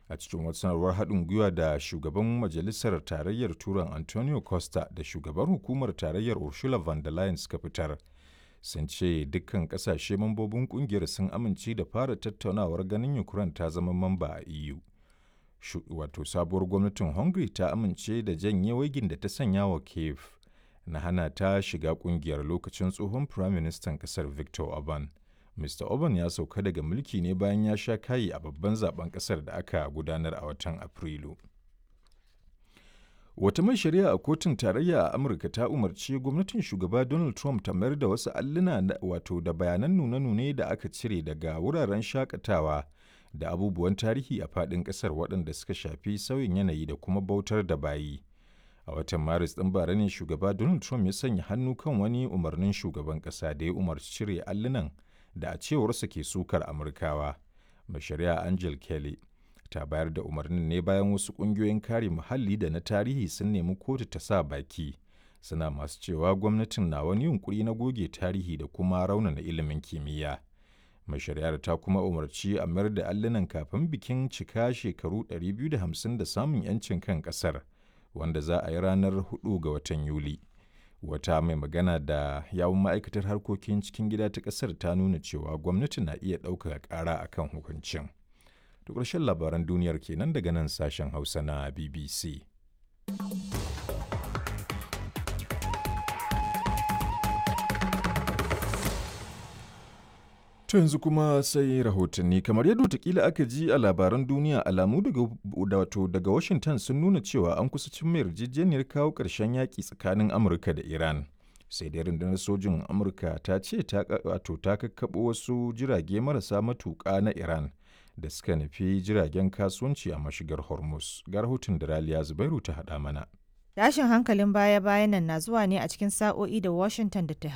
a cikin wata sanarwar haɗin gwiwa da shugaban majalisar tarayyar turan antonio costa da shugaban hukumar tarayyar ursula von der leyen suka fitar sun ce dukkan ƙasashe mambobin ƙungiyar sun amince da fara tattaunawar ganin ukraine ta zama mamba a eu wato sabuwar gwamnatin hungary ta amince da janye waigin da ta sanya wa kiev na hana ta shiga kungiyar lokacin tsohon firaministan kasar victor orban mr orban ya sauka daga mulki ne bayan ya sha kayi a babban zaben kasar da aka gudanar a watan afrilu wata mai shari'a a kotun tarayya a amurka ta umarci gwamnatin shugaba donald trump ta mayar da wasu alluna wato da bayanan nune-nune da aka cire daga wuraren shakatawa da abubuwan tarihi a faɗin ƙasar waɗanda suka shafi sauyin yanayi da kuma bautar da bayi. A watan Maris ɗin bara ne shugaba Donald Trump ya sanya hannu kan wani umarnin shugaban ƙasa da ya umarci cire allunan da a cewarsa ke sukar Amurkawa. Mai shari'a Angel Kelly ta bayar da umarnin ne bayan wasu ƙungiyoyin kare muhalli da na tarihi sun nemi kotu ta sa baki. Suna masu cewa gwamnatin na wani yunkuri na goge tarihi da kuma raunana ilimin kimiyya. mai shari'ar ta kuma umarci a mayar da allunan kafin bikin cika shekaru 250 da samun 'yancin kan kasar wanda za a yi ranar 4 ga watan yuli wata mai magana da yawun ma'aikatar harkokin cikin gida ta kasar ta nuna cewa gwamnati na iya ɗaukaka ƙara a kan hukuncin to ƙarshen labaran duniyar kenan daga nan sashen hausa na bbc To yanzu kuma sai rahotanni kamar yadda watakila aka ji a labaran duniya alamu daga wato daga Washington sun nuna cewa an kusa cin mai yarjejeniyar kawo ƙarshen yaƙi tsakanin Amurka da Iran. Sai dai rundunar sojin Amurka ta ce ta wato ta kakkaɓo wasu jirage marasa matuƙa na Iran da suka nufi jiragen kasuwanci a mashigar Hormuz. Ga rahoton da Raliya Zubairu ta haɗa mana. Tashin hankalin baya-bayan nan na zuwa ne a cikin sa'o'i da Washington da Tehran